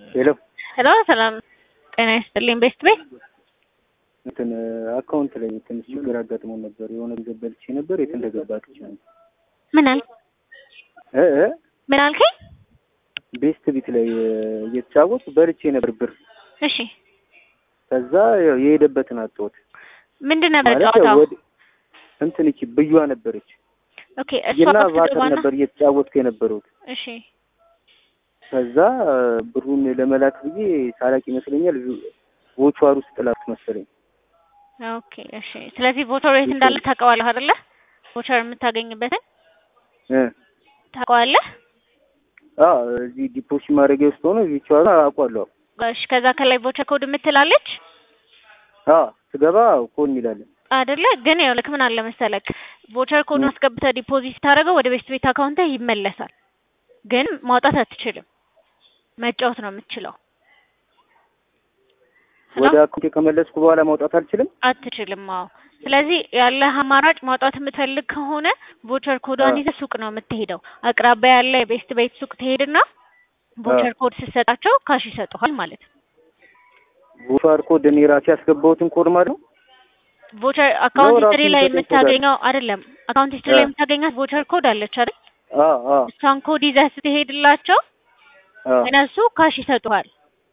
ሄሎ ሄሎ ሰላም ጤና ይስጥልኝ። ቤስት ቤት እንትን አካውንት ላይ ትንሽ ችግር አጋጥሞ ነበር። የሆነ ገንዘብ በልቼ ነበር። የት እንደገባ አጥቻለሁ። ምን አል እ እ ምን አልከኝ? ቤስት ቢት ላይ እየተጫወት በልቼ ነበር ብር። እሺ ከዛ ያው የሄደበትን አጣሁት። ምንድን ነበር ማለት ያው ጨዋታው? ወደ እንትን እቺ ብዩዋ ነበረች ኦኬ እሷ እና ጋር ቫተር ትገባና ነበር እየተጫወትኩ የነበረውት። እሺ ከዛ ብሩን ለመላክ ብዬ ሳላቅ ይመስለኛል ቮቹዋር ውስጥ ጥላት መሰለኝ። ኦኬ እሺ። ስለዚህ ቮቸር የት እንዳለ ታውቀዋለህ አይደለ? ቮቸር የምታገኝበትን እ ታውቀዋለህ? አ እዚህ ዲፖዚት ማድረጊያ ውስጥ ሆኖ ቪቹዋል አውቋለሁ። እሺ ከዛ ከላይ ቮቸር ኮድ የምትላለች አ ስገባ ኮን ይላል። አይደለ? ግን ያው ልክ ምን አለ መሰለክ ቮቸር ኮድ አስገብተህ ዲፖዚት ታደርገው ወደ ቤስት ቤት አካውንት ይመለሳል። ግን ማውጣት አትችልም። መጫወት ነው የምትችለው። ሄሎ? ወደ አካውንቴ ከመለስኩ በኋላ ማውጣት አልችልም። አትችልም። አዎ። ስለዚህ ያለህ አማራጭ ማውጣት የምትፈልግ ከሆነ ቮቸር ኮዷን አዎ። ይዘህ ሱቅ ነው የምትሄደው። አቅራቢያ ያለ የቤስት ቤት ሱቅ ትሄድና ቮቸር ኮድ ስትሰጣቸው ካሽ ይሰጡሃል ማለት ነው። ቮቹዋር ኮድ እኔ ራሴ ያስገባሁትን ኮድ ማለት ነው። ቮቸር አካውንት ራሱ ሂስትሪ ላይ የሚሰጠኝ ኮድ አለ። የምታገኘው አይደለም። አካውንት ሂስትሪ ላይ አ። የምታገኛት ቮቸር ኮድ አለች አይደል? አ አ እሷን ኮድ ይዘህ ስትሄድላቸው አ እነሱ ካሽ ይሰጡሃል።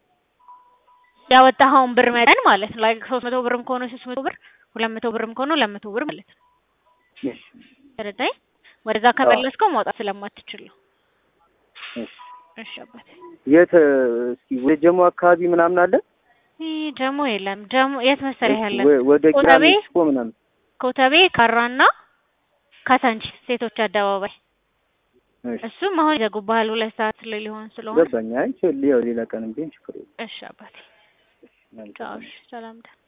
ያወጣኸውን ብር መጠን ማለት ነው። ላይክ ሶስት መቶ ብርም ከሆነ ሶስት መቶ ብር፣ ሁለት መቶ ብርም ከሆነ ሁለት መቶ ብር ማለት ነው። እሺ፣ ተረዳኝ? ወደዛ ከመለስከው ማውጣት ስለማትችል ነው። እሺ። እሺ አባቴ። የት እስኪ ወደ ጀሞ አካባቢ ምናምን አለ? ይህ ጀሞ የለም። ጀሞ የት መሰለህ ያለን? ወ- ወደ ቂራ ኮተቤ? ሜክሲኮ ምናምን ኮተቤ፣ ካራና ካሳንቺስ ሴቶች አደባባይ። እሺ፣ እሱም አሁን ይዘጉብሃል ሁለት ሰዓት ላይ ሊሆን ስለሆነ። ገባኝ። አይ ችል ያው ሌላ ቀንም ቢሆን ችግር የለም። እሺ አባቴ። መልካም። ቻው። እሺ ሰላም ደህና